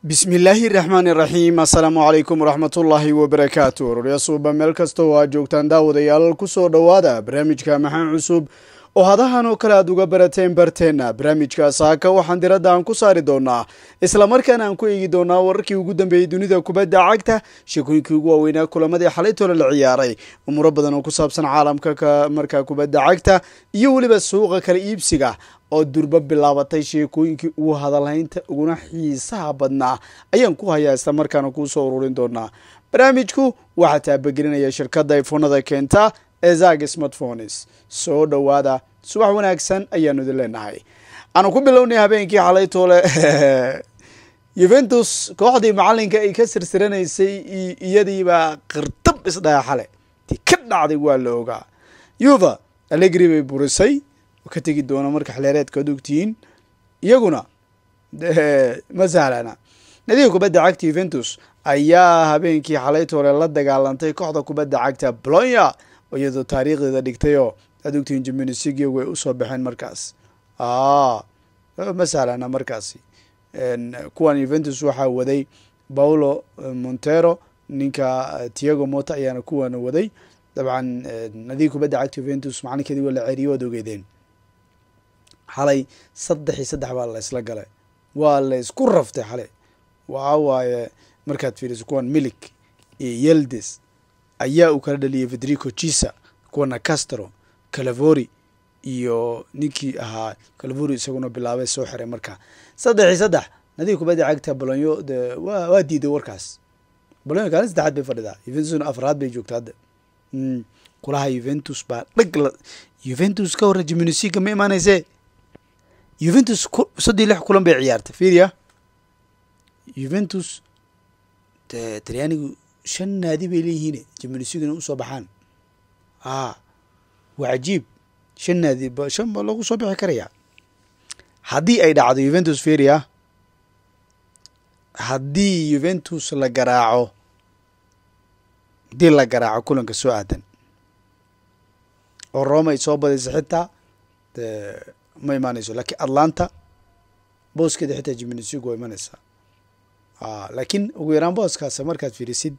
bismillaahi raxmaani raxiim assalaamu calaykum waraxmatullaahi wabarakaatu roryasuuba meel kasta oo aad joogtaan daawadayaal kusoo dhowaada barnaamijka maxaan cusub oo hadahan oo kale aad uga barateen barteenna barnaamijka saaka waxaan diradda aan ku saari doonaa islamarkaana aan ku eegi doonaa wararkii ugu dambeeyey dunida kubadda cagta sheekooyinkii ugu waaweynaa kulamadii xalaytoola la ciyaaray umuuro badan oo ku saabsan caalamka markaa kubadda cagta iyo weliba suuqa kala iibsiga oo durba bilaabatay sheekooyinkii ugu hadalhaynta uguna xiisaha badnaa ayaan ku hayaa isla markaana kuu soo ururin doonaa barnaamijku waxaa taabagelinaya shirkadda ifoonada keenta ee zag smartphones soo dhowaada subax wanaagsan ayaanu idin leenahay aanu ku bilownay habeenkii xalaytoole yuventus kooxdii macalinka ay ka sirsiranaysay iyadiibaa qirtab isdhaha xale ti ka dhacday waa la ogaa yuva alegri bay burisay ka tegi doona marka xleereedka ad ogtihiin iyaguna ma sahlana nadiga kubadda cagta yuventus ayaa habeenkii xalaytoole la dagaalantay kooxda kubadda cagta bolonya iyadoo taariikhdeeda dhigtayoo aad ogtihiin jiminisigi way usoo baxeen markaas ma sahlana markaasi kuwan yuventus waxaa waday paulo montero ninka tiago mota ayaana kuwana waday dabcan nadiga kubadda cagta yuventus macalinkeedii waa la ceriyo waad ogeedeen xalay saddex iyo saddex baa la isla galay waa la isku raftay xalay waxa waaye markaad fiiriso kuwan milik iyo yeldes ayaa uu kala dhaliyay federico chisa kuwana castro calavori iyo ninkii ahaa calavori isaguna bilaabay soo xiray markaa saddex iyo saddex nadiga kubadda cagta bolonyo de wa waa diiday warkaas bolonyo kaalin saddexaad bay fadhidaa yuventusna afraad bay joogta hadda kulaha yuventus baa dhag la yuventus ka horre jiminisiga ma imaanayse yuventus soddii lix kulan bay ciyaartay fiiriya yuventus de talyaanigu shan naadi bay leeyihiin jiminisiguna usoo baxaan a waa cajiib shan naadi shan ba lagu soo bixi karaya haddii ay dhacdo yuventus fiiriya haddii yuventus la garaaco haddii la garaaco kulanka soo aadan oo roma ay soo badaysa xitaa de ma imaanayso lakiin atlanta booskeeda xitaa jiminisigu waa imanaysaa laakiin ugu yaraan booskaas markaad fiirisid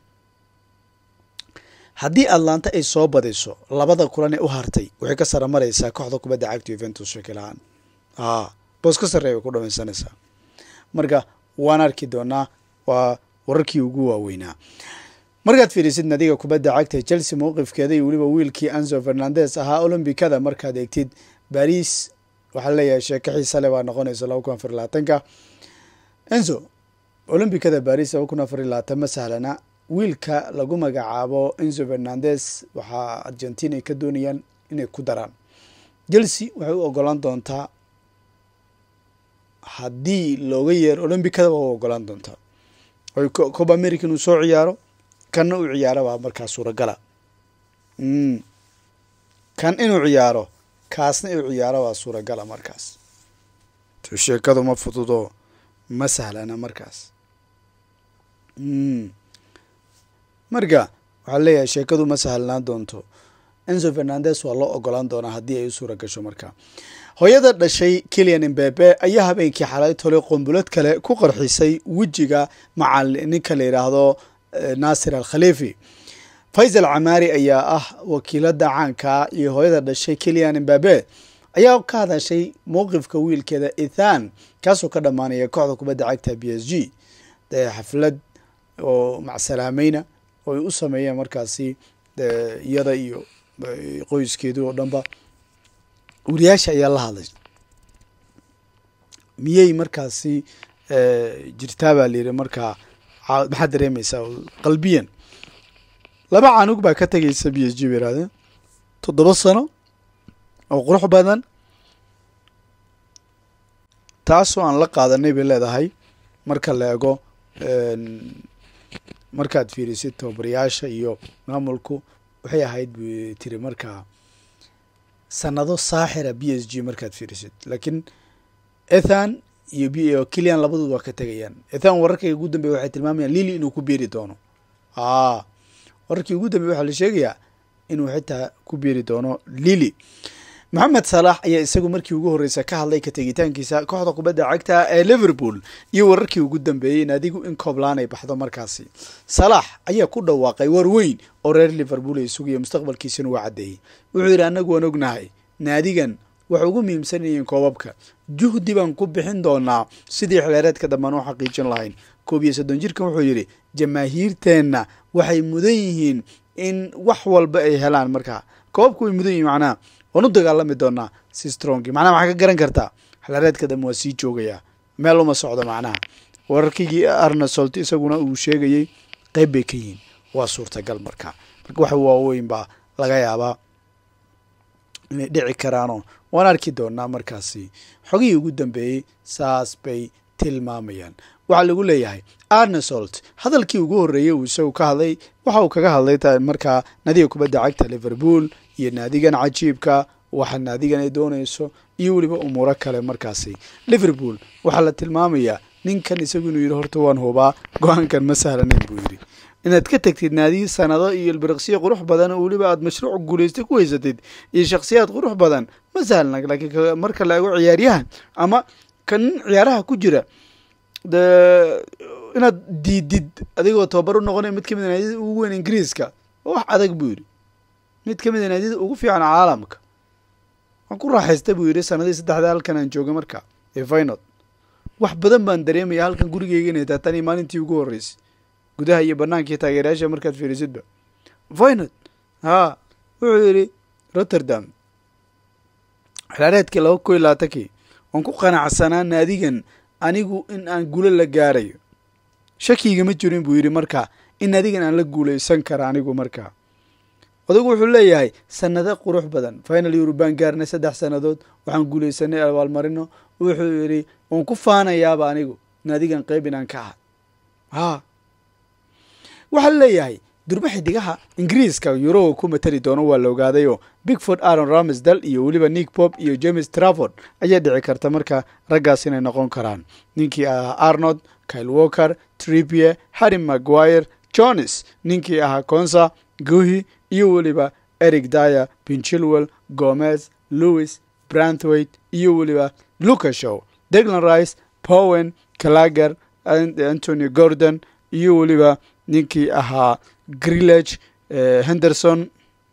haddii atlanta ay soo badayso labada kulan ee u hartay waxay ka sara maraysaa kooxda kubadda cagta yuventus shakilahaan boos ka sarreey way ku dhamaysanaysaa marka waan arki doonaa waa wararkii ugu waaweynaa markaad fiirisid nadiga kubadda cagta chelsea mowqifkeeda iyo weliba wiilkii anzo fernandes ahaa olombikada markaad eegtid baris waxaa leeyahay sheeko xiisa le baa noqonaysa laba kun afar labaatanka enzo olombikada baris laba kun afar labaatan ma sahlana wiilka lagu magacaabo enzo fernandes waxaa argentina ay ka doonayaan inay ku daraan chelsea waxay u ogolaan doontaa haddii looga yeero olombikada waa u ogolaan doontaa oy cob america inuu soo ciyaaro kanna u ciyaaro baa markaa suuragala kan inuu ciyaaro kaasna inuu ciyaaro waa suuragala markaas sheekadu ma fududo ma sahlana markaas marka waxaa leeyahay sheekadu ma sahlanaan doonto enzo fernandes waa loo ogolaan doonaa haddii ay u suura gasho marka hooyada dhashay kilian imbebe ayaa habeenkii xalay tole qombulad kale ku qarxisay wejiga macali ninka la yidhaahdo naasir al khalifi faysal camaari ayaa ah wakiilada caanka iyo hooyada dhashay kilian imbabe ayaa ka hadashay mowqifka wiilkeeda ethan kaasoo ka dhammaanaya kooxda kubadda cagta b s g de xaflad oo macsalaamayna oo ay u sameeyeen markaasi iyada iyo qoyskeedu oo dhanba wariyaasha ayaa la hadlay miyey markaasi jirtaa baa layidhi markaa maxaad dareemaysaa qalbiyan laba canug baa ka tegaysa b s g ba yirahdeen toddoba sano oo qurux badan taasoo aan la qaadanay bay leedahay marka la ego markaad fiirisid tababarayaasha iyo maamulku waxay ahayd bu tiri markaa sanado saaxira b s g markaad fiirisid laakiin ethan iyo kilian labadood waa ka tegayaan ethan wararkay ugu dambeya waxay tilmaamayaan lili inuu ku biiri doono wararkii ugu dambeya waxaa la sheegayaa inuu xitaa ku biiri doono lili moxamed salaax ayaa isagu markii ugu horreysa ka hadlay ka tegitaankiisa kooxda kubadda cagta ee liverpool iyo wararkii ugu dambeeyey naadigu in kooblaan ay baxdo markaasi salaax ayaa ku dhawaaqay war weyn oo reer liverpool ay sugayo mustaqbalkiisina waa caddeeyey wuxuu yidhi annagu waan ognahay naadigan waxay ugu muhiimsan yihiin koobabka juhdi baan ku bixin doonaa sidii xileereedka dambaan u xaqiijin lahayn koob iyo soddon jirkan wuxuu yidhi jamaahiirteenna waxay mudan yihiin in wax walba ay helaan markaa koobabka way mudan yihiin macnaha waan u dagaalami doonaa si strongi macnaha waxaa ka garan kartaa xileereedka dambe waa sii joogayaa meel uma socdo macnaha wararkigii arnasolt isaguna uu sheegayey qeyb bay ka yihiin waa suurtagal marka marka wax waaweyn baa laga yaabaa inay dhici karaanoo waan arki doonaa markaasi xogihii ugu dambeeyey saas bay tilmaamayaan waxaa lagu leeyahay arnesolt hadalkii ugu horreeyey uu isagu ka hadlay waxa uu kaga hadlay markaa naadiga kubadda cagta liverpool iyo naadigan cajiibka waxa naadigan ay doonayso iyo weliba umuuro kale markaasi liverpool waxaa la tilmaamayaa ninkan isagu inuu yidhi horta waan hubaa go-aankan ma sahlanayn buu yidhi inaad ka tagtid naadiyi sanado iyo ilbiriqsiyo qurux badan oo weliba aad mashruuc guulaystay ku haysatid iyo shakhsiyaad qurux badan ma sahlana laakiin marka la ego ciyaaryahan ama kan ciyaaraha ku jira de inaad diidid adigoo tababar u noqonaya mid kamid a naadiyada ugu weyn ingiriiska wax adag buu yidhi mid kamid a naadiyada ugu fiican caalamka waan ku raaxaysta buu yidhi sanadii saddexda halkan aan joogay marka ee vinod wax badan baan dareemaya halkan gurigeyga inay tahay tanii maalintii ugu horreysay gudaha iyo banaanka iyo taageerayaasha markaad fiirisidba vinod haa wuxuu yidhi rotterdam xilaareedkii laba ko iyo labaatankii waan ku qanacsanaa naadigan anigu in aan guulo la gaarayo shakigama jirin buu yidhi marka in naadigan aan la guulaysan kara anigu markaa odagu wuxuu leeyahay sanado qurux badan final euro baan gaarnay saddex sannadood waxaan guulaysanay abaalmarino wuxuu yidhi waan ku faanayaaba anigu naadigan qeyb inaan ka aha haa waxaa leeyahay durba xidigaha ingiriiska yuroga ku matali doono waa la ogaadayoo bigford aron ramsdal iyo weliba nick pop iyo james traford ayaa dhici karta marka raggaas inay noqon karaan ninkii ahaa arnold kyle walker trippier harry maguire jones ninkii ahaa consa guhi iyo weliba eric dyer pinchilwell gomez louis branthwaite iyo weliba lucashow deglan rice powen calager antonio gordon iyo weliba ninkii ahaa grillage henderson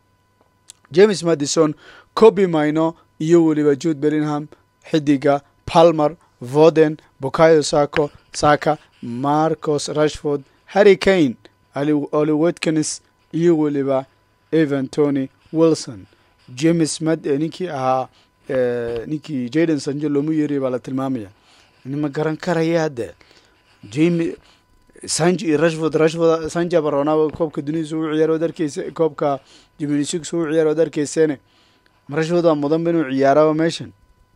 james madison coby mino iyo weliba jude bellingham xidiga palmer voden bokayo sako saka marcos rashford harry kane oli watkins iyo weliba evan tony wilson james mad ninkii ahaa ninkii jaden sanjo looma yeeriya baa la tilmaamaya nima garan karaya hadde jame sanji iyo rashford rashford sanja baronaba koobka dunidisa u ciyaar od arkeysa koobka jimnisigs u ciyaar od arkeyseene ma rashford waa mudanba inuu ciyaaraba meeshan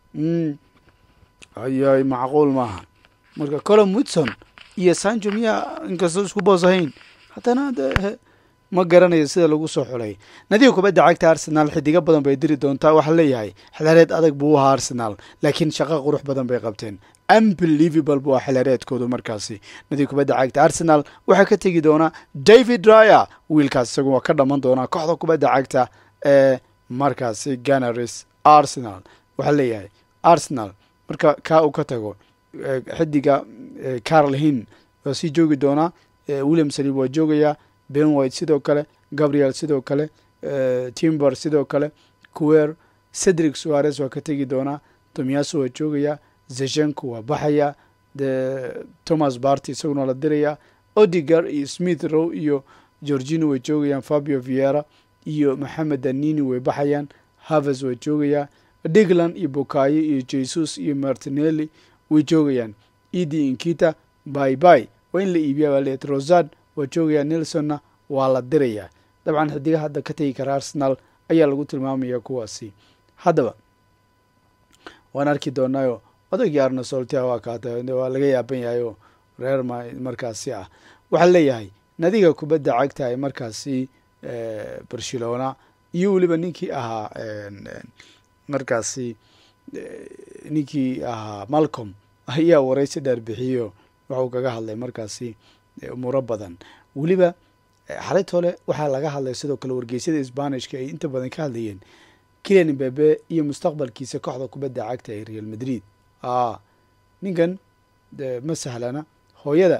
ayay macquul maaha marka colom witson iyo sanjo miyaa inkastoo isku boos ahayn haddana de ma garanayo sida lagu soo xulay nadiga kubadda cagta arsenaal xidigo badan bay diri doontaa waxaa leeyahay xilaareed adag buu u ahaa arsenaal laakiin shaqo qurux badan bay qabteen unbelievable bu waa xilareedkoodu markaasi nadiga kubadda cagta arsenal waxaa ka tegi doonaa david ryer wiilkaas isagu waa ka dhaman doonaa kooxda kubadda cagta ee markaasi ganaris arsenal waxaa leeyahay arsenal marka kaa uu ka tago xidiga carl hin waa sii joogi doonaa william salib waa joogayaa ben white sidoo kale gabriel sidoo kale timber sidoo kale kuwer cedric suarez waa ka tegi doonaa tomiyaso waa joogayaa zeshenko waa baxaya de thomas barty isaguna la dirayaa odigar iyo smith row iyo georgino way joogayaan fabio viera iyo maxamed danini way baxayaan havers waa joogayaa digland iyo bokayo iyo jesus iyo martinelli way joogayaan edi inkita by by waa in la iibiya waa leet rosad waa joogayaa nelsonna waa la dirayaa dabcan xidigaha hadda ka tegi kara arsenal ayaa lagu tilmaamaya kuwaasi haddaba waan arki doonaayo odagii arnosoltia waa kaata waa laga yaaban yahay oo reer markaasi ah waxaa leeyahay nadiga kubadda cagta ee markaasi barcelona iyo weliba ninkii ahaa markaasi ninkii ahaa malcolm ayaa waraysi dheer bixiyo waxuu kaga hadlay markaasi umuuro badan weliba xalaytole waxaa laga hadlay sidoo kale wargeysyada sbanishka ay inta badan ka hadlayeen kilian imbabe iyo mustaqbalkiisa kooxda kubadda cagta ee real madrid a ninkan de ma sahlana hooyada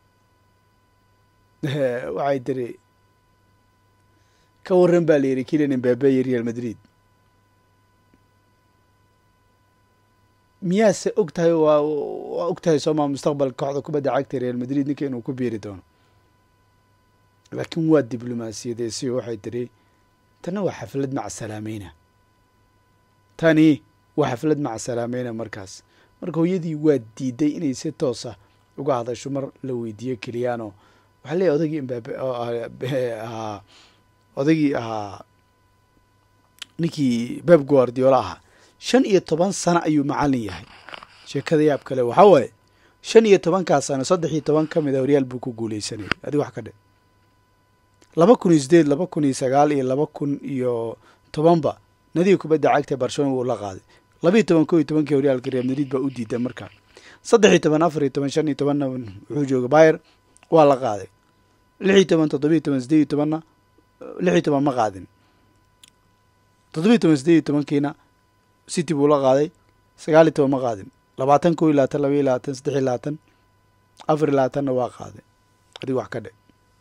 waxay tiri ka waran baa la yidhi kilian imbabe iyo real madrid miyaase og tahay waa waa og tahay sooma mustaqbalka kooxda kubadda cagta real madrid ninka inuu ku biiri doono laakiin waa diblomaasiyadeesi waxay tiri tana waa xaflad maca salaameyna tani waa xaflad maca salaameyna markaas marka hooyadii waa diiday inay si toosa uga hadasho mar la weydiiyo keliyaano waxaa leeyahy odaygii imbabe ahaa odaygii ahaa ninkii beb guardiola ahaa shan iyo toban sano ayuu macallin yahay sheekada yaab kale waxaa waaye shan iyo tobankaa sano saddex iyo toban ka mid a horyaal buu ku guuleysanayay adig wax ka dhe laba kun iyo sideed laba kun iyo sagaal iyo laba kun iyo tobanba nadiga kubadda cagta barcelona wuu la qaaday laba iyo toban ko iyo tobankii horyaalka real madrid baa u diiday markaa saddex iyo toban afar iyo toban shan iyo tobanna wuxuu jooga bayer waa la qaaday lix iyo toban toddoba iyo toban sideed iyo tobanna lix iyo toban ma qaadin toddoba iyo toban sideed iyo tobankiina city buu la qaaday sagaal iyo toban ma qaadin labaatan ko iyo labaatan laba iyo labaatan saddex iyo labaatan afar iyo labaatanna waa qaaday adigu wax ka dhe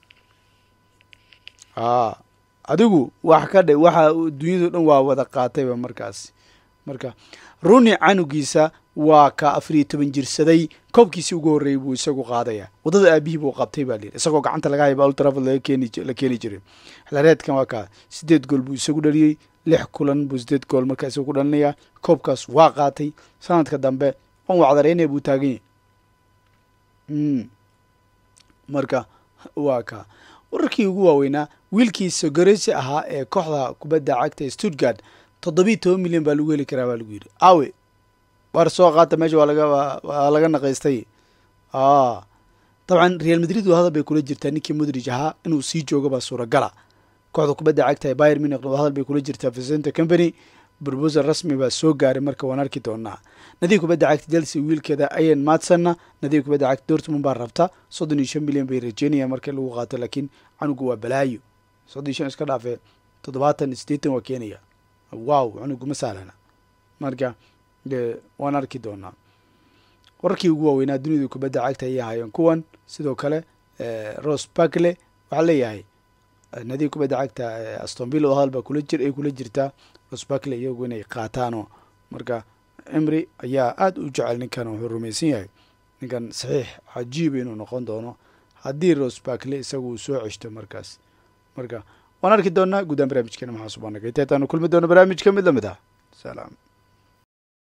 a adigu wax ka dhe waxa dunyado dhan waa wada qaatayba markaasi marka runi canugiisa waa ka afar iyo toban jirsaday koobkiisii ugu horreeyey buu isagu qaadaya waddada aabihii buu qabtay baa layidhi isagoo gacanta laga hayba ultraford laga keeni la keeni jiray xilaareedkan waa kaa sideed gool buu isagu dhaliyey lix kulan buu sideed gool markaa isagu ku dhalinayaa koobkaas waa qaatay sanadka dambe on wacdareynaya buu taagan yahy marka waa kaa wararkii ugu waaweynaa wiilkii sogoresi ahaa ee kooxda kubadda cagta stuttgard toddobiiy toban milyan baa lagu heli karaa baa lagu yidhi awe war soo qaata meesha waa laga waa laga naqaystay dabcan real madrid waa hadal bay kula jirtaa ninkii modrij ahaa inuu sii joogo baa suuragala kooxda kubadda cagta ee bayer munich waa hadal bay kula jirtaa vicente company brobosal rasmi baa soo gaaray marka waan arki doonaa nadiga kubadda cagta chelsea wiilkeeda ayan madsonna nadiga kubadda cagta dortmund baa rabta soddon iyo shan milyan bay rajeynayaan marka lagu qaato laakiin canugu waa balaayo soddon iyo shan iska dhaafee toddobaatan sideetan waa keenaya wow canugu ma sahlana marka de waan arki doonaa wararkii ugu waaweynaa dunida kubadda cagta ayay ahaayeen kuwan sidoo kale ros barkle waxaa leeyahay nadiga kubadda cagta astonville oo hadal baa kula jir ay kula jirtaa ros barkle iyagu inay qaataanoo marka emry ayaa aada u jecel ninkan wuxuu rumaysan yahay ninkan saxiix cajiiba inuu noqon doono haddii ros barkle isagu uu soo ceshto markaas marka waan arki doonaa guddaan barnaamijkeena maxaa subaanagay teetaanu kulmi doono barnaamijka mid lamid ah salaam